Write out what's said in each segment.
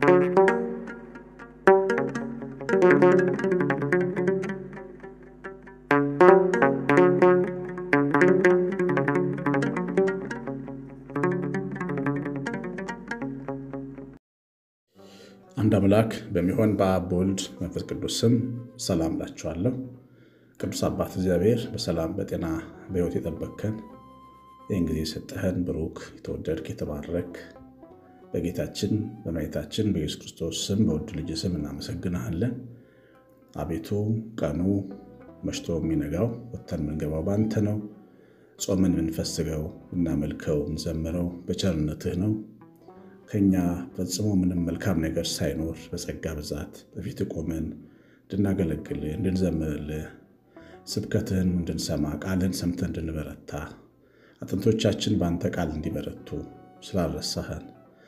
አንድ አምላክ በሚሆን በአብ በወልድ መንፈስ ቅዱስ ስም ሰላም ላችኋለሁ። ቅዱስ አባት እግዚአብሔር በሰላም በጤና በሕይወት የጠበቅከን ይህን ጊዜ የሰጠህን ብሩክ የተወደድክ የተባረክ በጌታችን በመድኃኒታችን በኢየሱስ ክርስቶስ ስም በውድ ልጅ ስም እናመሰግንሃለን። አቤቱ ቀኑ መሽቶ የሚነጋው ወጥተን የምንገባው በአንተ ነው። ጾምን የምንፈስገው እናመልከው እንዘምረው በቸርነትህ ነው። ከኛ ፈጽሞ ምንም መልካም ነገር ሳይኖር በጸጋ ብዛት በፊት ቆመን እንድናገለግልህ እንድንዘምርልህ ስብከትህን እንድንሰማ ቃልህን ሰምተን እንድንበረታ አጥንቶቻችን በአንተ ቃል እንዲበረቱ ስላልረሳህን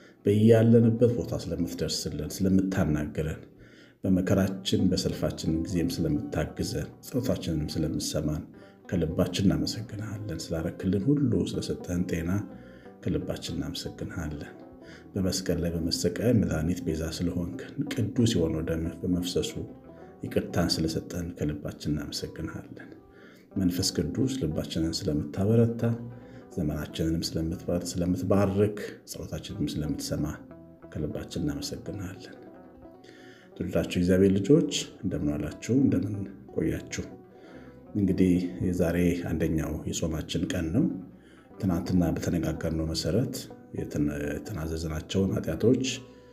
በያለንበት ቦታ ስለምትደርስልን ስለምታናግረን በመከራችን በሰልፋችን ጊዜም ስለምታግዘን ጸሎታችንንም ስለምሰማን ከልባችን እናመሰግንሃለን። ስላረክልን ሁሉ ስለሰጠህን ጤና ከልባችን እናመሰግንሃለን። በመስቀል ላይ በመሰቀል መድኃኒት ቤዛ ስለሆንክን ቅዱስ የሆነው ደምህ በመፍሰሱ ይቅርታን ስለሰጠን ከልባችን እናመሰግንሃለን። መንፈስ ቅዱስ ልባችንን ስለምታበረታ ዘመናችንንም ስለምትባርክ ጸሎታችንንም ስለምትሰማ ከልባችን እናመሰግንሃለን። ትውልዳችሁ እግዚአብሔር ልጆች እንደምን ዋላችሁ? እንደምን ቆያችሁ? እንግዲህ የዛሬ አንደኛው የጾማችን ቀን ነው። ትናንትና በተነጋገርነው መሰረት የተናዘዝናቸውን ኃጢአቶች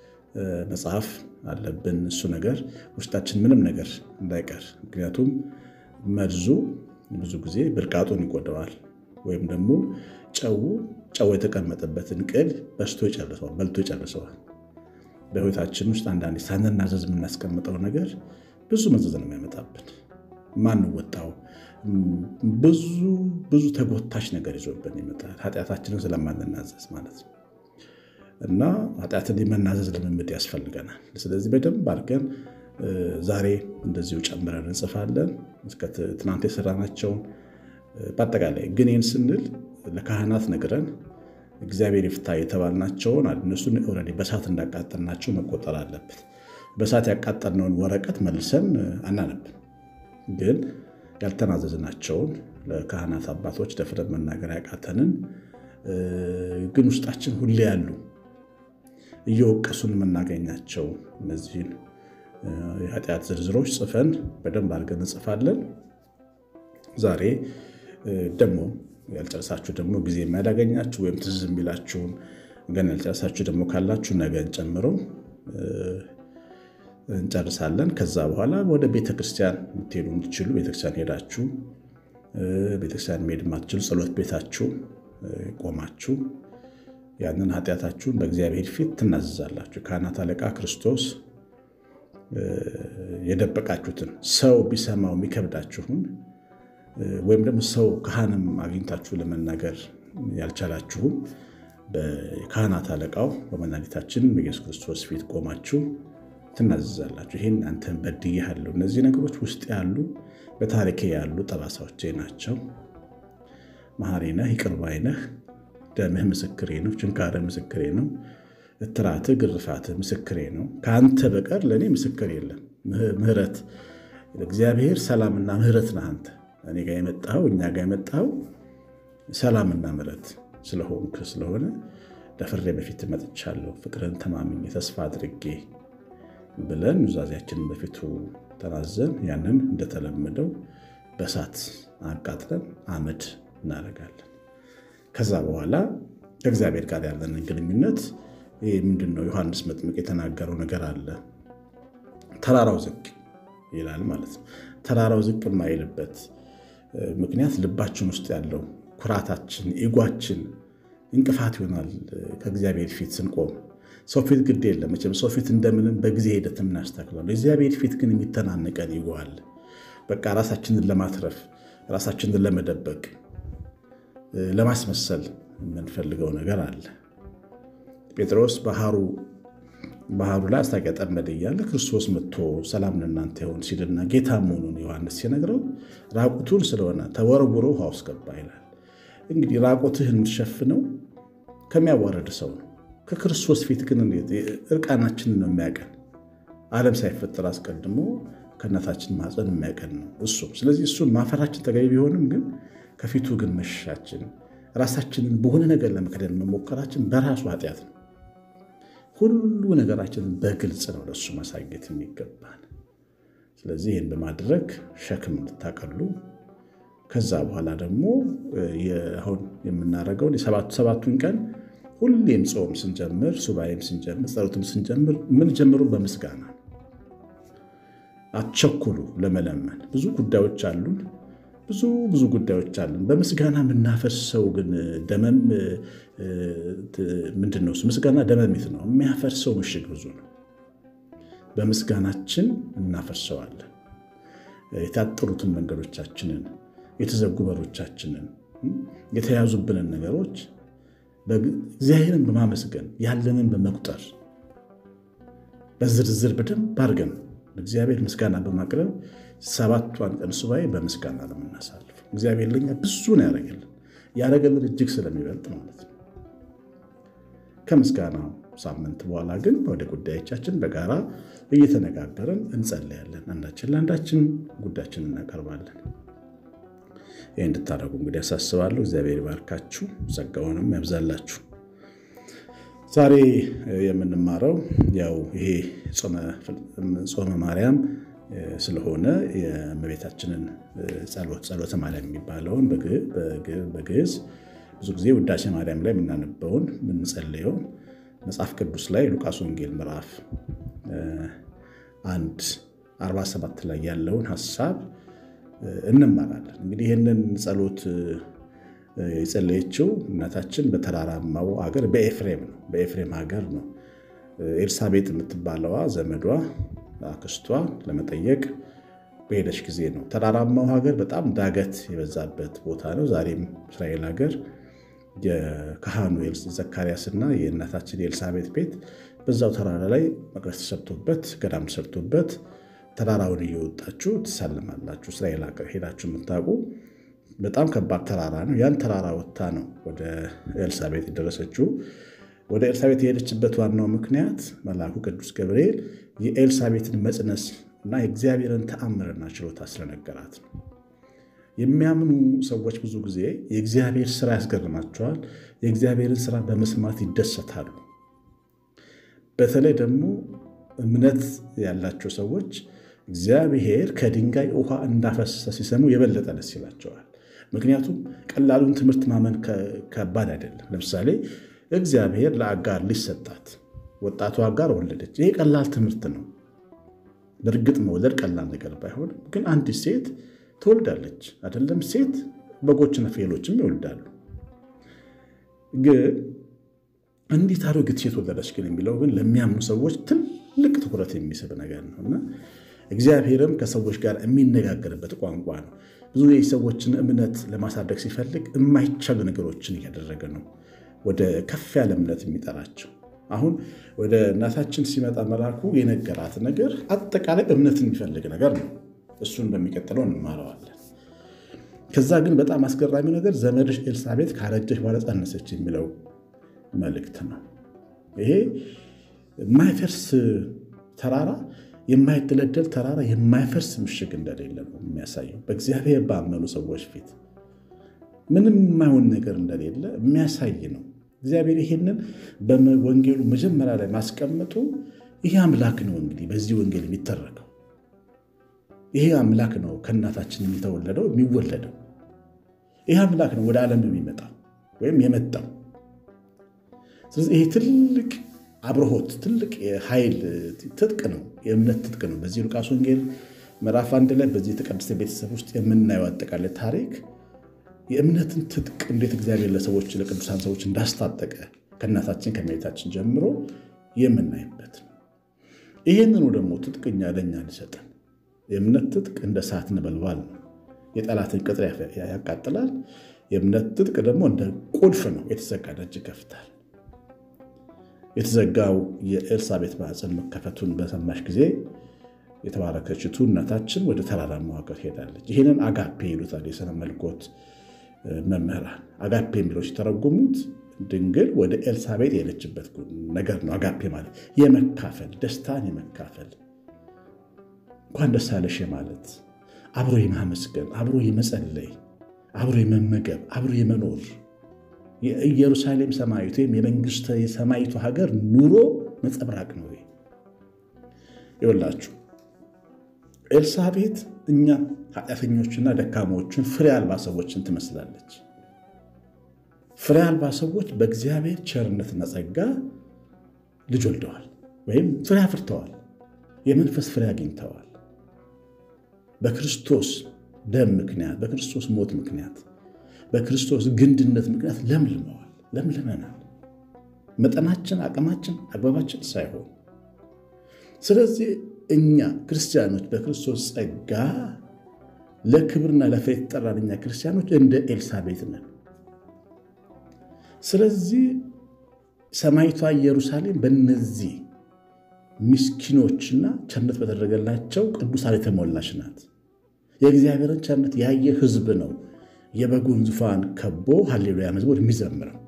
መጽሐፍ አለብን። እሱ ነገር ውስጣችን ምንም ነገር እንዳይቀር፣ ምክንያቱም መርዙ ብዙ ጊዜ ብልቃጡን ይጎደዋል፣ ወይም ደግሞ ጨው ጨው የተቀመጠበትን ቅል በስቶ ይጨርሰዋል፣ በልቶ ይጨርሰዋል። በሕይወታችን ውስጥ አንዳንዴ ሳንናዘዝ የምናስቀምጠው ነገር ብዙ መዘዝ ነው የሚያመጣብን ማንወጣው ብዙ ብዙ ተጎታች ነገር ይዞብን ይመጣል። ኃጢአታችንን ስለማንናዘዝ ማለት ነው። እና ኃጢአትን የመናዘዝ ልምምድ ያስፈልገናል። ስለዚህ በደንብ አድርገን ዛሬ እንደዚሁ ጨምረን እንጽፋለን። እስከ ትናንት የሰራናቸውን በአጠቃላይ ግን ይህን ስንል ለካህናት ነግረን እግዚአብሔር ይፍታ የተባልናቸውን እነሱን ኦልሬዲ በእሳት እንዳቃጠልናቸው መቆጠር አለበት። በእሳት ያቃጠልነውን ወረቀት መልሰን አናነብን ግን ያልተናዘዝናቸውን ለካህናት አባቶች ደፍረን መናገር ያቃተንን ግን ውስጣችን ሁሌ ያሉ እየወቀሱን የምናገኛቸው እነዚህን የኃጢአት ዝርዝሮች ጽፈን በደንብ አድርገን እንጽፋለን። ዛሬ ደግሞ ያልጨረሳችሁ ደግሞ ጊዜ የሚያዳገኛችሁ ወይም ትዝ የሚላችሁን ገና ያልጨረሳችሁ ደግሞ ካላችሁ ነገን ጨምሮ እንጨርሳለን። ከዛ በኋላ ወደ ቤተክርስቲያን የምትሄዱ የምትችሉ ቤተክርስቲያን ሄዳችሁ ቤተክርስቲያን መሄድ የማትችሉ ጸሎት ቤታችሁ ቆማችሁ ያንን ኃጢአታችሁን በእግዚአብሔር ፊት ትናዘዛላችሁ። ካህናት አለቃ ክርስቶስ የደበቃችሁትን ሰው ቢሰማው የሚከብዳችሁን ወይም ደግሞ ሰው ካህንም አግኝታችሁ ለመናገር ያልቻላችሁም በካህናት አለቃው በመድኃኒታችን በኢየሱስ ክርስቶስ ፊት ቆማችሁ ትናዘዛላችሁ። ይህን አንተን በድዬሃለሁ። እነዚህ ነገሮች ውስጥ ያሉ በታሪኬ ያሉ ጠባሳዎቼ ናቸው። መሐሪ ነህ፣ ይቅር ባይ ነህ። ደምህ ምስክሬ ነው፣ ችንካርህ ምስክሬ ነው፣ እትራትህ ግርፋትህ ምስክሬ ነው። ከአንተ በቀር ለእኔ ምስክር የለም። ምሕረት እግዚአብሔር ሰላምና ምሕረት ነህ አንተ እኔ ጋር የመጣኸው እኛ ጋር የመጣኸው ሰላምና ምሕረት ስለሆንክ ስለሆነ ደፍሬ በፊት መጥቻለሁ። ፍቅርን ተማምኜ ተስፋ አድርጌ ብለን ኑዛዜያችንን በፊቱ ተናዘን ያንን እንደተለመደው በእሳት አቃጥለን አመድ እናደርጋለን። ከዛ በኋላ ከእግዚአብሔር ጋር ያለንን ግንኙነት ይህ ምንድን ነው? ዮሐንስ መጥምቅ የተናገረው ነገር አለ። ተራራው ዝቅ ይላል ማለት ነው። ተራራው ዝቅ የማይልበት ምክንያት ልባችን ውስጥ ያለው ኩራታችን፣ ኢጓችን እንቅፋት ይሆናል። ከእግዚአብሔር ፊት ስንቆም ሰው ፊት ግድ የለም መቼም ሰው ፊት እንደምንም በጊዜ ሂደት እናስተካክላለን። የእግዚአብሔር ፊት ግን የሚተናነቀን ይጓል። በቃ ራሳችንን ለማትረፍ ራሳችንን ለመደበቅ ለማስመሰል የምንፈልገው ነገር አለ። ጴጥሮስ ባህሩ ባህሩ ላይ አስታቂ ጠመደ እያለ ክርስቶስ መጥቶ ሰላም ለእናንተ ይሁን ሲልና ጌታ መሆኑን ዮሐንስ ሲነግረው ራቁቱን ስለሆነ ተወርውሮ ውሃ ውስጥ ገባ ይላል። እንግዲህ ራቁትህን የምትሸፍነው ከሚያዋረድ ሰው ነው፣ ከክርስቶስ ፊት ግን እርቃናችንን ነው የሚያቀን። ዓለም ሳይፈጠር አስቀድሞ ከእናታችን ማፀን የሚያቀን ነው እሱ። ስለዚህ እሱን ማፈራችን ተገቢ ቢሆንም ግን ከፊቱ ግን መሸሻችን፣ ራሳችንን በሆነ ነገር ለመክደን መሞከራችን በራሱ ኃጢአት ነው። ሁሉ ነገራችንን በግልጽ ነው ለእሱ ማሳየት የሚገባን። ስለዚህ ይህን በማድረግ ሸክም እንድታቀሉ ከዛ በኋላ ደግሞ አሁን የምናደርገውን ሰባቱን ቀን ሁሌም ጾም ስንጀምር፣ ሱባኤም ስንጀምር፣ ጸሎትም ስንጀምር የምንጀምሩ በምስጋና አትቸኩሉ ለመለመን። ብዙ ጉዳዮች አሉን፣ ብዙ ብዙ ጉዳዮች አሉን። በምስጋና የምናፈርሰው ግን ደመም ምንድን ነው? ምስጋና ደመሚት ነው። የሚያፈርሰው ምሽግ ብዙ ነው። በምስጋናችን እናፈርሰዋለን። የታጠሩትን መንገዶቻችንን፣ የተዘጉ በሮቻችንን፣ የተያዙብንን ነገሮች እግዚአብሔርን በማመስገን ያለንን በመቁጠር በዝርዝር በደንብ አድርገን እግዚአብሔር ምስጋና በማቅረብ ሰባቷን ቀን ሱባኤ በምስጋና ነው የምናሳልፈው። እግዚአብሔር ለኛ ብዙ ነው ያደረገልን፣ ያደረገልን እጅግ ስለሚበልጥ ማለት ነው። ከምስጋና ሳምንት በኋላ ግን ወደ ጉዳዮቻችን በጋራ እየተነጋገርን እንጸለያለን። አንዳችን ለአንዳችን ጉዳያችን እናቀርባለን። ይህ እንድታደርጉ እንግዲህ ያሳስባለሁ። እግዚአብሔር ይባርካችሁ፣ ጸጋውንም ያብዛላችሁ። ዛሬ የምንማረው ያው ይሄ ጾመ ማርያም ስለሆነ የእመቤታችንን ጸሎት ጸሎተ ማርያም የሚባለውን በግዕዝ ብዙ ጊዜ ውዳሴ ማርያም ላይ የምናነበውን የምንጸልየው መጽሐፍ ቅዱስ ላይ ሉቃስ ወንጌል ምዕራፍ አንድ 47 ላይ ያለውን ሀሳብ እንማራለን። እንግዲህ ይህንን ጸሎት የጸለየችው እናታችን በተራራማው ሀገር በኤፍሬም ነው። በኤፍሬም ሀገር ነው። ኤልሳቤጥ የምትባለዋ ዘመዷ አክስቷ ለመጠየቅ በሄደች ጊዜ ነው። ተራራማው ሀገር በጣም ዳገት የበዛበት ቦታ ነው። ዛሬም እስራኤል ሀገር የካህኑ ዘካርያስና የእናታችን የኤልሳቤጥ ቤት በዛው ተራራ ላይ መቅደስ ተሰርቶበት ገዳም ተሰርቶበት ተራራውን እየወጣችሁ ትሳልማላችሁ። እስራኤል ሀገር ሄዳችሁ የምታውቁ በጣም ከባድ ተራራ ነው። ያን ተራራ ወጥታ ነው ወደ ኤልሳቤጥ የደረሰችው። ወደ ኤልሳቤጥ የሄደችበት ዋናው ምክንያት መልአኩ ቅዱስ ገብርኤል የኤልሳቤጥን መጽነስ እና የእግዚአብሔርን ተአምርና ችሎታ ስለነገራት ነው። የሚያምኑ ሰዎች ብዙ ጊዜ የእግዚአብሔር ስራ ያስገርማቸዋል። የእግዚአብሔርን ስራ በመስማት ይደሰታሉ። በተለይ ደግሞ እምነት ያላቸው ሰዎች እግዚአብሔር ከድንጋይ ውሃ እንዳፈሰሰ ሲሰሙ የበለጠ ደስ ይላቸዋል። ምክንያቱም ቀላሉን ትምህርት ማመን ከባድ አይደለም። ለምሳሌ እግዚአብሔር ለአጋር ልጅ ሰጣት፣ ወጣቱ አጋር ወለደች። ይሄ ቀላል ትምህርት ነው። በእርግጥ መውለድ ቀላል ነገር ባይሆንም ግን አንዲት ሴት ትወልዳለች አይደለም? ሴት በጎችና ፍየሎችም ይወልዳሉ። ግን እንዴት አሮጊት ሴት ወለደች ግን የሚለው ግን ለሚያምኑ ሰዎች ትልቅ ትኩረት የሚስብ ነገር ነው እና እግዚአብሔርም ከሰዎች ጋር የሚነጋገርበት ቋንቋ ነው። ብዙ የሰዎችን እምነት ለማሳደግ ሲፈልግ የማይቻሉ ነገሮችን እያደረገ ነው ወደ ከፍ ያለ እምነት የሚጠራቸው። አሁን ወደ እናታችን ሲመጣ መልአኩ የነገራት ነገር አጠቃላይ እምነት የሚፈልግ ነገር ነው። እሱን በሚቀጥለው እንማረዋለን። ከዛ ግን በጣም አስገራሚው ነገር ዘመድሽ ኤልሳቤጥ ካረጀች በኋላ ጸነሰች የሚለው መልእክት ነው። ይሄ የማይፈርስ ተራራ የማይደለደል ተራራ የማይፈርስ ምሽግ እንደሌለ ነው የሚያሳየው። በእግዚአብሔር ባመኑ ሰዎች ፊት ምንም የማይሆን ነገር እንደሌለ የሚያሳይ ነው። እግዚአብሔር ይሄንን በወንጌሉ መጀመሪያ ላይ ማስቀመጡ ይሄ አምላክ ነው እንግዲህ በዚህ ወንጌል የሚተረከው ይሄ አምላክ ነው ከእናታችን የሚተወለደው የሚወለደው ይሄ አምላክ ነው ወደ ዓለም የሚመጣው ወይም የመጣው። ስለዚህ ይሄ ትልቅ አብርሆት ትልቅ የኃይል ትጥቅ ነው፣ የእምነት ትጥቅ ነው። በዚህ ሉቃስ ወንጌል ምዕራፍ አንድ ላይ በዚህ የተቀደሰ ቤተሰብ ውስጥ የምናየው አጠቃላይ ታሪክ የእምነትን ትጥቅ እንዴት እግዚአብሔር ለሰዎች ለቅዱሳን ሰዎች እንዳስታጠቀ ከእናታችን ከእመቤታችን ጀምሮ የምናይበት ነው። ይህንኑ ደግሞ ትጥቅኛ ለእኛ ሊሰጠን የእምነት ትጥቅ እንደ እሳት ነበልባል ነው። የጠላትን ቅጥር ያቃጥላል። የእምነት ትጥቅ ደግሞ እንደ ቁልፍ ነው። የተዘጋ ደጅ ይከፍታል። የተዘጋው የኤልሳቤጥ ማኅፀን መከፈቱን በሰማሽ ጊዜ የተባረከችቱ እናታችን ወደ ተራራማው ሀገር ሄዳለች። ይህንን አጋፔ ይሉታል የሥነ መለኮት መምህራን። አጋፔ የሚለው ሲተረጉሙት ድንግል ወደ ኤልሳቤጥ የሄደችበት ነገር ነው። አጋፔ ማለት የመካፈል ደስታን የመካፈል እንኳን ደስ አለሽ ማለት አብሮ የማመስገን አብሮ የመጸለይ አብሮ የመመገብ አብሮ የመኖር የኢየሩሳሌም ሰማይቱ ወይም የመንግስተ የሰማይቱ ሀገር ኑሮ ነጸብራቅ ነው። ይወላችሁ ኤልሳቤጥ እኛ ኃጢአተኞችና ደካሞችን ፍሬ አልባ ሰዎችን ትመስላለች። ፍሬ አልባ ሰዎች በእግዚአብሔር ቸርነትና ጸጋ ልጅ ወልደዋል ወይም ፍሬ አፍርተዋል። የመንፈስ ፍሬ አግኝተዋል። በክርስቶስ ደም ምክንያት፣ በክርስቶስ ሞት ምክንያት፣ በክርስቶስ ግንድነት ምክንያት ለምልመዋል፣ ለምልመናል። መጠናችን፣ አቅማችን፣ አግባባችን ሳይሆን ስለዚህ እኛ ክርስቲያኖች በክርስቶስ ጸጋ ለክብርና ለፍሬ የተጠራን እኛ ክርስቲያኖች እንደ ኤልሳቤጥ ነን። ስለዚህ ሰማይቷ ኢየሩሳሌም በእነዚህ ምስኪኖችና ቸርነት በተደረገላቸው ቅዱሳን የተሞላች ናት። የእግዚአብሔርን ቸርነት ያየ ሕዝብ ነው የበጉን ዙፋን ከቦ ሃሌሉያ መዝሙር የሚዘምረው።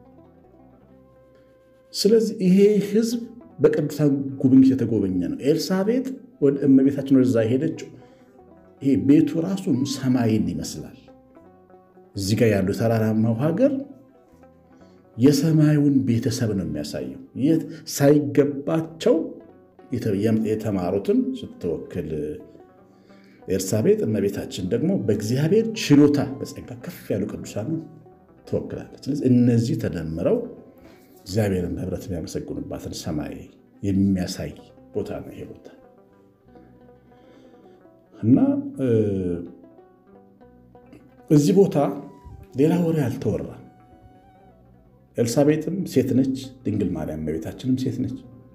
ስለዚህ ይሄ ሕዝብ በቅዱሳን ጉብኝት የተጎበኘ ነው። ኤልሳቤጥ ወደ እመቤታችን ወደዛ የሄደችው ይሄ ቤቱ ራሱ ሰማይን ይመስላል። እዚህ ጋር ያሉ ተራራማው ሀገር የሰማዩን ቤተሰብ ነው የሚያሳየው። የት ሳይገባቸው የተማሩትን ስትወክል ኤልሳቤጥ፣ እመቤታችን ደግሞ በእግዚአብሔር ችሎታ በጸጋ ከፍ ያሉ ቅዱሳን ትወክላለች። ስለዚህ እነዚህ ተደምረው እግዚአብሔርን በህብረት የሚያመሰግኑባትን ሰማይ የሚያሳይ ቦታ ነው ይሄ ቦታ እና እዚህ ቦታ ሌላ ወሬ አልተወራም። ኤልሳቤጥም ሴት ነች፣ ድንግል ማርያም እመቤታችንም ሴት ነች።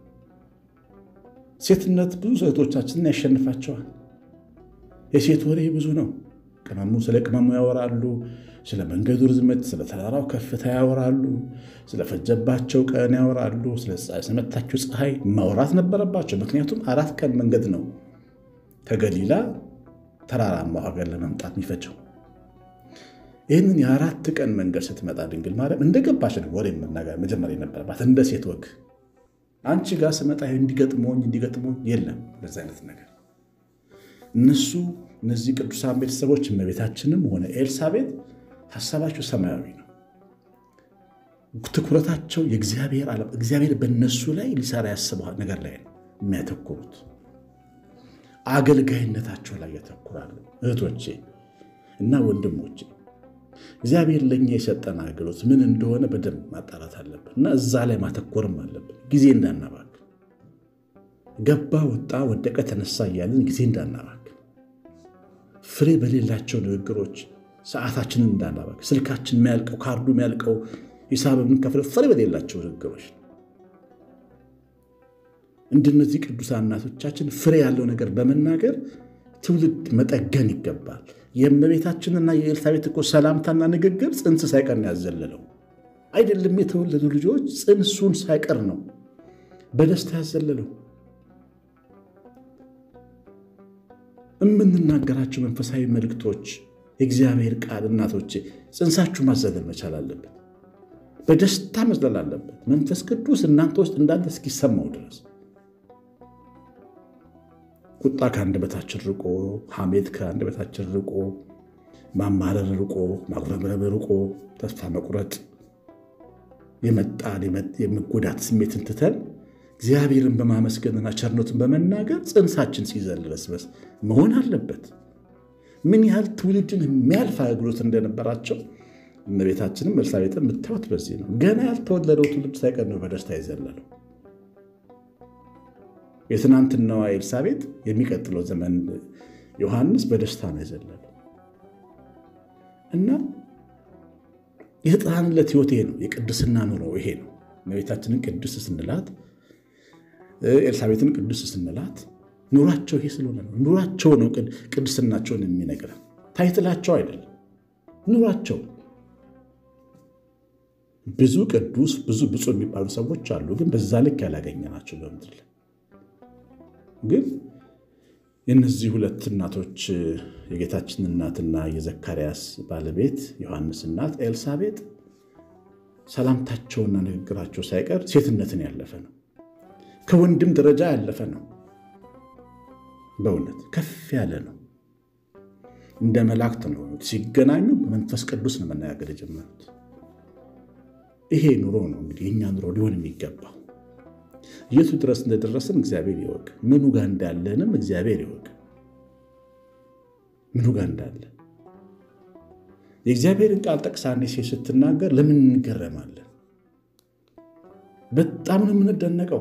ሴትነት ብዙ እህቶቻችንን ያሸንፋቸዋል። የሴት ወሬ ብዙ ነው። ቅመሙ ስለ ቅመሙ ያወራሉ። ስለ መንገዱ ርዝመት፣ ስለ ተራራው ከፍታ ያወራሉ። ስለፈጀባቸው ቀን ያወራሉ። ስለመታቸው ፀሐይ ማውራት ነበረባቸው። ምክንያቱም አራት ቀን መንገድ ነው ከገሊላ ተራራማው ሀገር ለመምጣት የሚፈጀው። ይህንን የአራት ቀን መንገድ ስትመጣ ድንግል ማርያም እንደገባች ነው ወሬ መናገር መጀመሪያ የነበረባት እንደ ሴት ወግ። አንቺ ጋር ስመጣ እንዲገጥሞኝ እንዲገጥሞኝ የለም እንደዚህ አይነት ነገር እነሱ እነዚህ ቅዱሳን ቤተሰቦች እመቤታችንም ሆነ ኤልሳቤጥ ሀሳባቸው ሰማያዊ ነው። ትኩረታቸው የእግዚአብሔር ዓለም እግዚአብሔር በእነሱ ላይ ሊሰራ ያስበው ነገር ላይ ነው የሚያተኩሩት። አገልጋይነታቸው ላይ ያተኩራሉ። እህቶቼ እና ወንድሞቼ እግዚአብሔር ለእኛ የሰጠን አገልግሎት ምን እንደሆነ በደንብ ማጣራት አለብን እና እዛ ላይ ማተኮርም አለብን። ጊዜ እንዳናባክን፣ ገባ ወጣ፣ ወደቀ፣ ተነሳ እያለን ጊዜ እንዳናባክን፣ ፍሬ በሌላቸው ንግግሮች ሰዓታችንን እንዳናባክን፣ ስልካችን የሚያልቀው ካርዱ የሚያልቀው ሂሳብ የምንከፍለው ፍሬ በሌላቸው ንግግሮች እንደነዚህ ቅዱሳን እናቶቻችን ፍሬ ያለው ነገር በመናገር ትውልድ መጠገን ይገባል። የእመቤታችንና የኤልሳቤጥ እኮ ሰላምታና ንግግር ጽንስ ሳይቀር ነው ያዘለለው። አይደለም የተወለዱ ልጆች ጽንሱን ሳይቀር ነው በደስታ ያዘለለው። የምንናገራቸው መንፈሳዊ መልእክቶች፣ የእግዚአብሔር ቃል እናቶቼ ጽንሳችሁ ማዘለል መቻል አለበት። በደስታ መዝለል አለበት። መንፈስ ቅዱስ እናንተ ውስጥ እንዳንተ እስኪሰማው ድረስ ቁጣ ከአንደበታችን ርቆ፣ ሐሜት ከአንደበታችን ርቆ፣ ማማረር ርቆ፣ ማጉረምረም ርቆ፣ ተስፋ መቁረጥ የመጣን የመጎዳት ስሜትን ትተን እግዚአብሔርን በማመስገንና ቸርነቱን በመናገር ጽንሳችን ሲዘል በስበስ መሆን አለበት። ምን ያህል ትውልድን የሚያልፍ አገልግሎት እንደነበራቸው እመቤታችንም ኤልሳቤጥን የምታዩት በዚህ ነው። ገና ያልተወለደው ትውልድ ሳይቀር ነው በደስታ የዘለለው። የትናንትናዋ ኤልሳቤጥ የሚቀጥለው ዘመን ዮሐንስ በደስታ ነው የዘለለው እና የተጣንለት ሕይወት ይሄ ነው። የቅድስና ኑሮ ይሄ ነው። እመቤታችንን ቅዱስ ስንላት፣ ኤልሳቤጥን ቅዱስ ስንላት ኑሯቸው ይሄ ስለሆነ ነው። ኑሯቸው ነው ቅድስናቸውን የሚነግረን ታይትላቸው አይደለም። ኑሯቸው ብዙ ቅዱስ ብዙ ብፁዕ የሚባሉ ሰዎች አሉ፣ ግን በዛ ልክ ያላገኘናቸው በምድር ላይ ግን የእነዚህ ሁለት እናቶች የጌታችን እናትና የዘካርያስ ባለቤት ዮሐንስ እናት ኤልሳቤጥ ሰላምታቸውና ንግግራቸው ሳይቀር ሴትነትን ያለፈ ነው። ከወንድም ደረጃ ያለፈ ነው። በእውነት ከፍ ያለ ነው። እንደ መላእክት ነው። ሲገናኙ በመንፈስ ቅዱስ ነው መነጋገር የጀመሩት። ይሄ ኑሮ ነው እንግዲህ የእኛ ኑሮ ሊሆን የሚገባው። የቱ ድረስ እንደደረስን እግዚአብሔር ይወቅ። ምኑ ጋር እንዳለንም እግዚአብሔር ይወቅ። ምኑ ጋር እንዳለ የእግዚአብሔርን ቃል ጠቅሳ አንዲት ሴት ስትናገር ለምን እንገረማለን? በጣም ነው የምንደነቀው።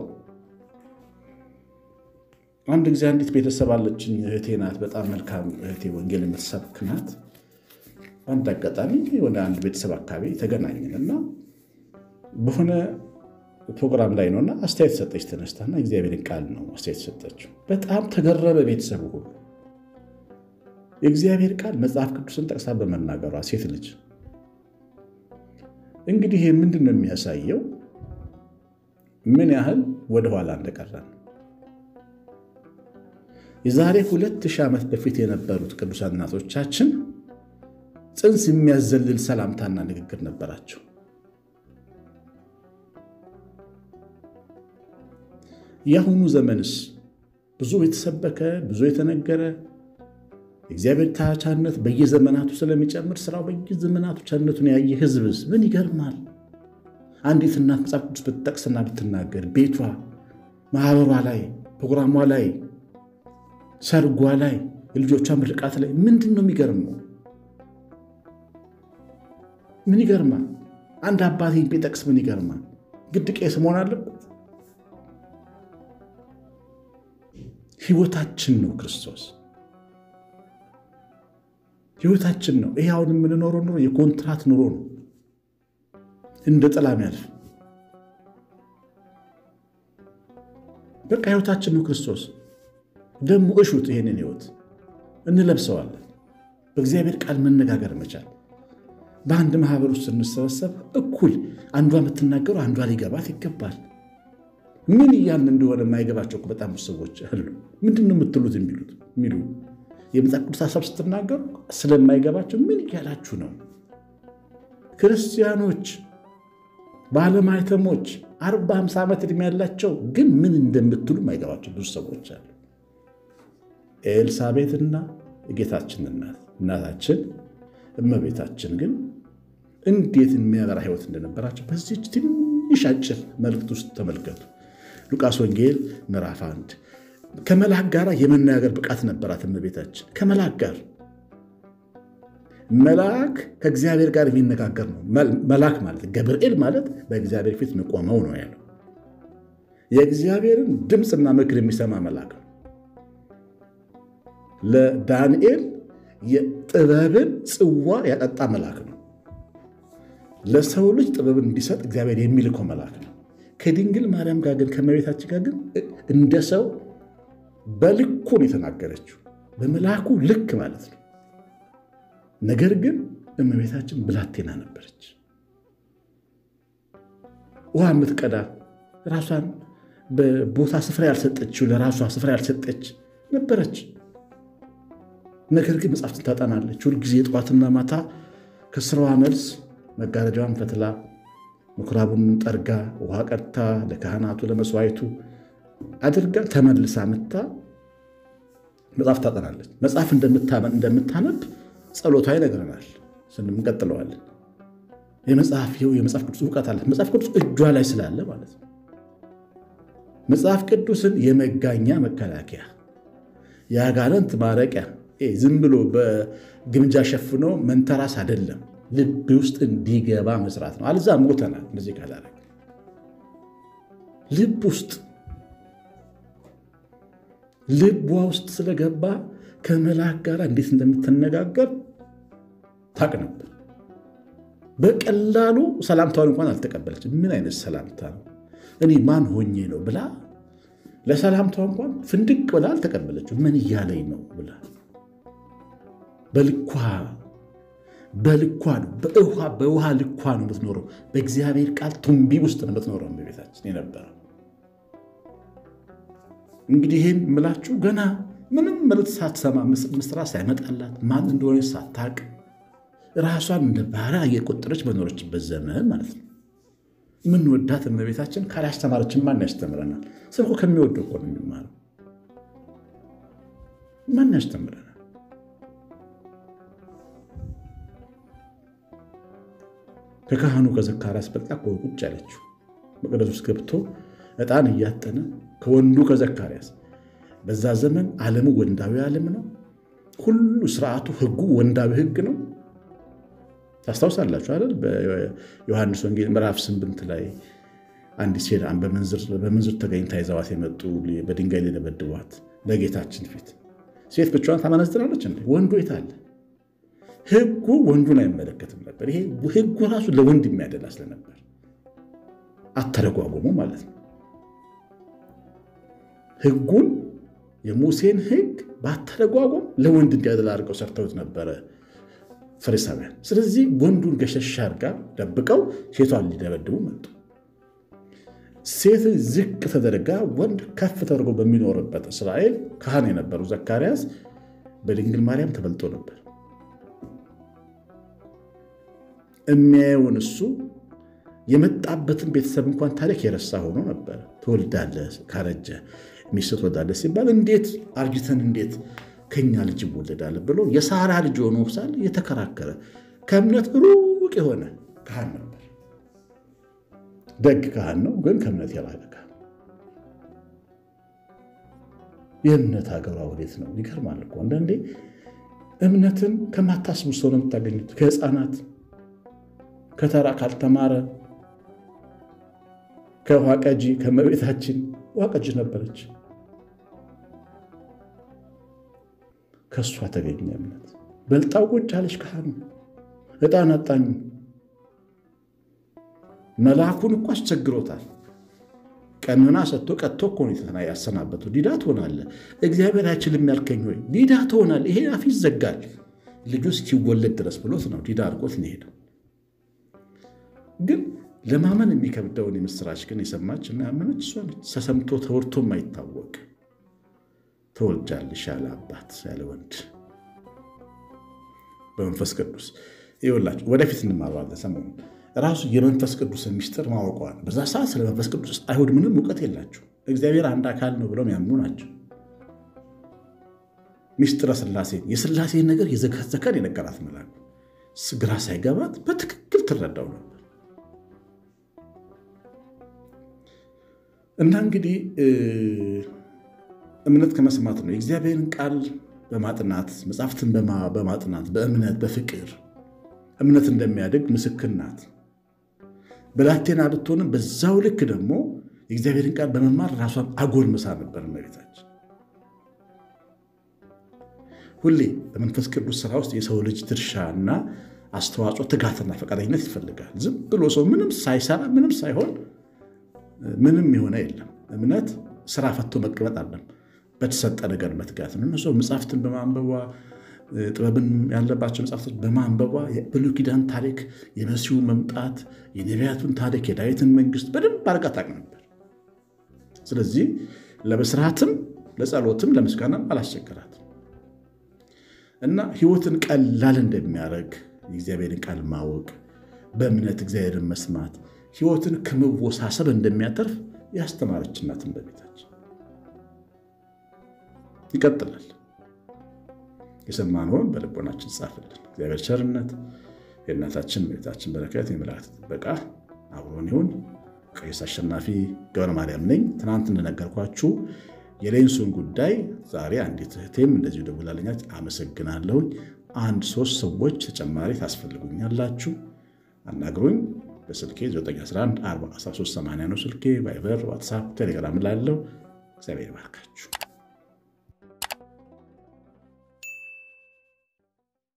አንድ ጊዜ አንዲት ቤተሰብ አለችኝ፣ እህቴ ናት። በጣም መልካም እህቴ፣ ወንጌል የምትሰብክ ናት። በአንድ አጋጣሚ የሆነ አንድ ቤተሰብ አካባቢ ተገናኘን እና በሆነ ፕሮግራም ላይ ነውና አስተያየት ሰጠች። ተነስታና እግዚአብሔርን ቃል ነው አስተያየት ሰጠችው። በጣም ተገረመ ቤተሰቡ ሁሉ የእግዚአብሔር ቃል መጽሐፍ ቅዱስን ጠቅሳ በመናገሯ ሴት ልጅ እንግዲህ ይህ ምንድን ነው የሚያሳየው? ምን ያህል ወደኋላ እንደቀረን። የዛሬ ሁለት ሺህ ዓመት በፊት የነበሩት ቅዱሳን እናቶቻችን ጽንስ የሚያዘልል ሰላምታና ንግግር ነበራቸው። የአሁኑ ዘመንስ ብዙ የተሰበከ ብዙ የተነገረ የእግዚአብሔር ታቻነት በየዘመናቱ ስለሚጨምር ስራው በየዘመናቱ ቻነቱን ያየ ህዝብስ ምን ይገርማል። አንዲት እናት መጽሐፍ ቅዱስ ብትጠቅስና ብትናገር ቤቷ፣ ማህበሯ ላይ፣ ፕሮግራሟ ላይ፣ ሰርጓ ላይ፣ የልጆቿ ምርቃት ላይ ምንድን ነው የሚገርመው? ምን ይገርማል? አንድ አባት ቢጠቅስ ምን ይገርማል? ግድ ቄስ መሆን አለበት? ህይወታችን ነው ክርስቶስ ህይወታችን ነው። ይሄ አሁን የምንኖረው ኑሮ የኮንትራት ኑሮ ነው፣ እንደ ጥላ የሚያልፍ በቃ ህይወታችን ነው ክርስቶስ። ደግሞ እሹት፣ ይሄንን ህይወት እንለብሰዋለን። በእግዚአብሔር ቃል መነጋገር መቻል። በአንድ ማህበር ውስጥ ስንሰበሰብ እኩል አንዷ የምትናገረው አንዷ ሊገባት ይገባል። ምን እያልን እንደሆነ የማይገባቸው በጣም ብዙ ሰዎች አሉ። ምንድን ነው የምትሉት የሚሉት የሚሉ የመጽሐፍ ቅዱስ ሀሳብ ስትናገሩ ስለማይገባቸው ምን እያላችሁ ነው? ክርስቲያኖች ባለማይተሞች አርባ ሃምሳ ዓመት ዕድሜ ያላቸው ግን ምን እንደምትሉ የማይገባቸው ብዙ ሰዎች አሉ። ኤልሳቤጥና የጌታችን እናት እናታችን እመቤታችን ግን እንዴት የሚያበራ ህይወት እንደነበራቸው በዚች ትንሽ አጭር መልእክት ውስጥ ተመልከቱ። ሉቃስ ወንጌል ምዕራፍ አንድ ከመልአክ ጋር የመናገር ብቃት ነበራት እመቤታችን። ከመልአክ ጋር መልአክ ከእግዚአብሔር ጋር የሚነጋገር ነው። መልአክ ማለት ገብርኤል ማለት በእግዚአብሔር ፊት መቆመው ነው ያለው። የእግዚአብሔርን ድምፅና ምክር የሚሰማ መልአክ ነው። ለዳንኤል የጥበብን ጽዋ ያጠጣ መልአክ ነው። ለሰው ልጅ ጥበብን እንዲሰጥ እግዚአብሔር የሚልከው መልአክ ነው። ከድንግል ማርያም ጋር ግን ከእመቤታችን ጋር ግን እንደ ሰው በልኩ ነው የተናገረችው፣ በመልአኩ ልክ ማለት ነው። ነገር ግን እመቤታችን ብላቴና ነበረች። ውሃ የምትቀዳ ራሷን በቦታ ስፍራ ያልሰጠችው ለራሷ ስፍራ ያልሰጠች ነበረች። ነገር ግን መጽሐፍትን ታጠናለች። ሁልጊዜ ጠዋትና ማታ ከስራዋ መልስ መጋረጃዋን ፈትላ ምኩራቡን ጠርጋ ውሃ ቀድታ ለካህናቱ ለመስዋዕቱ አድርጋ ተመልሳ ምታ መጽሐፍ ታጠናለች። መጽሐፍ እንደምታነብ ጸሎቷ ይነግረናል። ስንም እንቀጥለዋለን። የመጽሐፍ የመጽሐፍ ቅዱስ እውቀት አላት። መጽሐፍ ቅዱስ እጇ ላይ ስላለ ማለት ነው። መጽሐፍ ቅዱስን የመጋኛ መከላከያ፣ የአጋንንት ማረቂያ፣ ዝም ብሎ በግምጃ ሸፍኖ መንተራስ አይደለም። ልብ ውስጥ እንዲገባ መስራት ነው። አልዛ ሞተናል። እንደዚህ ካላረግ ልብ ውስጥ ልቧ ውስጥ ስለገባ ከመልአክ ጋር እንዴት እንደምትነጋገር ታቅ ነበር። በቀላሉ ሰላምታውን እንኳን አልተቀበለችም። ምን አይነት ሰላምታ ነው? እኔ ማን ሆኜ ነው ብላ ለሰላምታዋ እንኳን ፍንድቅ ብላ አልተቀበለችው። ምን እያለኝ ነው ብላ በልኳ በልኳ ነው በውሃ በውሃ ልኳ ነው የምትኖረው። በእግዚአብሔር ቃል ቱንቢ ውስጥ ነው የምትኖረው በቤታችን የነበረው። እንግዲህ ይህን የምላችሁ ገና ምንም መልዕክት ሳትሰማ ምስራ ሳይመጣላት ማን እንደሆነ ሳታቅ ራሷን እንደ ባሪያ እየቆጠረች በኖረችበት ዘመን ማለት ነው። የምንወዳት እመቤታችን ካላስተማረችን ማን ያስተምረናል? ሰው እኮ ከሚወደው እኮ ነው የሚማረው። ማን ያስተምረናል? ከካህኑ ከዘካርያስ በልጣ እኮ ቁጭ ያለችው መቅደስ ውስጥ ገብቶ ዕጣን እያጠነ ከወንዱ ከዘካርያስ በዛ ዘመን ዓለሙ ወንዳዊ ዓለም ነው። ሁሉ ስርዓቱ፣ ህጉ ወንዳዊ ህግ ነው። ታስታውሳላችሁ አይደል? በዮሐንስ ወንጌል ምዕራፍ ስምንት ላይ አንዲት ሴት በምንዝር ተገኝታ ይዘዋት የመጡ በድንጋይ ሊደበድቧት በጌታችን ፊት ሴት ብቻዋን ታመነዝራለች እንዴ? ወንዱ የት አለ? ህጉ ወንዱን አይመለከትም ነበር። ይሄ ህጉ ራሱ ለወንድ የሚያደላ ስለነበር አተረጓጎሙ ማለት ነው። ህጉን የሙሴን ህግ በአተረጓጎም ለወንድ እንዲያደላ አድርገው ሰርተውት ነበረ ፈሪሳውያን። ስለዚህ ወንዱን ገሸሽ አድርጋ ደብቀው ሴቷን ሊደበድቡ መጡ። ሴት ዝቅ ተደርጋ ወንድ ከፍ ተደርጎ በሚኖርበት እስራኤል ካህን የነበሩ ዘካርያስ በድንግል ማርያም ተበልጦ ነበር። የሚያየውን እሱ የመጣበትን ቤተሰብ እንኳን ታሪክ የረሳ ሆኖ ነበር። ትወልዳለህ፣ ካረጀ ሚስት ትወልዳለህ ሲባል እንዴት አርጅተን እንዴት ከኛ ልጅ ይወለዳል ብሎ የሳራ ልጅ ሆኖ ሳለ እየተከራከረ ከእምነት ሩቅ የሆነ ካህን ነበር። ደግ ካህን ነው፣ ግን ከእምነት የራቀ ካህን። የእምነት ሀገሯ ወዴት ነው? ይገርማል እኮ አንዳንዴ እምነትን ከማታስቡ ሰው ነው የምታገኙት። ከህፃናት ከተራ ካልተማረ ከውሃ ቀጂ ከመቤታችን ውሃ ቀጂ ነበረች። ከእሷ ተገኘ እምነት። በልጣው ቁጭ አለች ካህኑ ዕጣን አጣኙ መልአኩን እኮ አስቸግሮታል። ቀኖና ሰጥቶ ቀጥቶ እኮ ነው ያሰናበተው። ዲዳ ትሆናለህ፣ እግዚአብሔር አይችልም ያልከኝ ወይ ዲዳ ትሆናለህ፣ ይሄ አፍ ይዘጋል ልጁ እስኪወለድ ድረስ ብሎት ነው ዲዳ አድርጎት ነው ሄደው። ግን ለማመን የሚከብደውን የምስራች ግን የሰማች እና ያመነች እሷ ነች። ተሰምቶ ተወርቶ የማይታወቅ ተወልጃለሽ ያለ አባት ያለ ወንድ በመንፈስ ቅዱስ ይኸውላችሁ፣ ወደፊት እንማረዋለን ሰሞኑን ራሱ የመንፈስ ቅዱስን ሚስጥር ማወቀዋል። በዛ ሰዓት ስለ መንፈስ ቅዱስ አይሁድ ምንም እውቀት የላቸው። እግዚአብሔር አንድ አካል ነው ብለው የሚያምኑ ናቸው። ሚስጥረ ስላሴን የስላሴን ነገር የዘከዘከን የነገራት መልአኩ ግራ ሳይገባት በትክክል ትረዳው ነበር። እና እንግዲህ እምነት ከመስማት ነው። የእግዚአብሔርን ቃል በማጥናት መጽሐፍትን በማጥናት በእምነት በፍቅር እምነት እንደሚያደግ ምስክር ናት። ብላቴና ብትሆንም በዛው ልክ ደግሞ የእግዚአብሔርን ቃል በመማር ራሷን አጎልምሳ ነበር እመቤታችን። ሁሌ በመንፈስ ቅዱስ ስራ ውስጥ የሰው ልጅ ድርሻና አስተዋጽኦ፣ ትጋትና ፈቃደኝነት ይፈልጋል። ዝም ብሎ ሰው ምንም ሳይሰራ ምንም ሳይሆን ምንም የሆነ የለም። እምነት ስራ ፈቶ መቀመጥ አለም በተሰጠ ነገር መትጋት ነው። ሰው መጽሐፍትን በማንበቧ ጥበብን ያለባቸው መጽሐፍቶች በማንበቧ የብሉይ ኪዳን ታሪክ፣ የመሲሁ መምጣት፣ የነቢያቱን ታሪክ፣ የዳዊትን መንግስት በደንብ አድርጋ ታውቅ ነበር። ስለዚህ ለመስራትም ለጸሎትም ለምስጋናም አላስቸገራትም እና ህይወትን ቀላል እንደሚያደርግ የእግዚአብሔርን ቃል ማወቅ፣ በእምነት እግዚአብሔርን መስማት ህይወትን ከመወሳሰብ እንደሚያተርፍ ያስተማረች እናትን በቤታችን ይቀጥላል። የሰማነውን በልቦናችን ጻፍልን። እግዚአብሔር ቸርነት፣ የእናታችን ቤታችን በረከት፣ የመላእክት ጥበቃ አብሮን ይሁን። ቀሲስ አሸናፊ ገብረ ማርያም ነኝ። ትናንት እንደነገርኳችሁ የሌንሱን ጉዳይ ዛሬ አንዲት እህቴም እንደዚሁ ደውላለኛች። አመሰግናለሁኝ። አንድ ሶስት ሰዎች ተጨማሪ ታስፈልጉኛላችሁ፣ አናግሩኝ። በስልኬ 911 1380 ነው ስልኬ። ቫይበር፣ ዋትሳፕ፣ ቴሌግራም ላለው እግዚአብሔር ይባርካችሁ።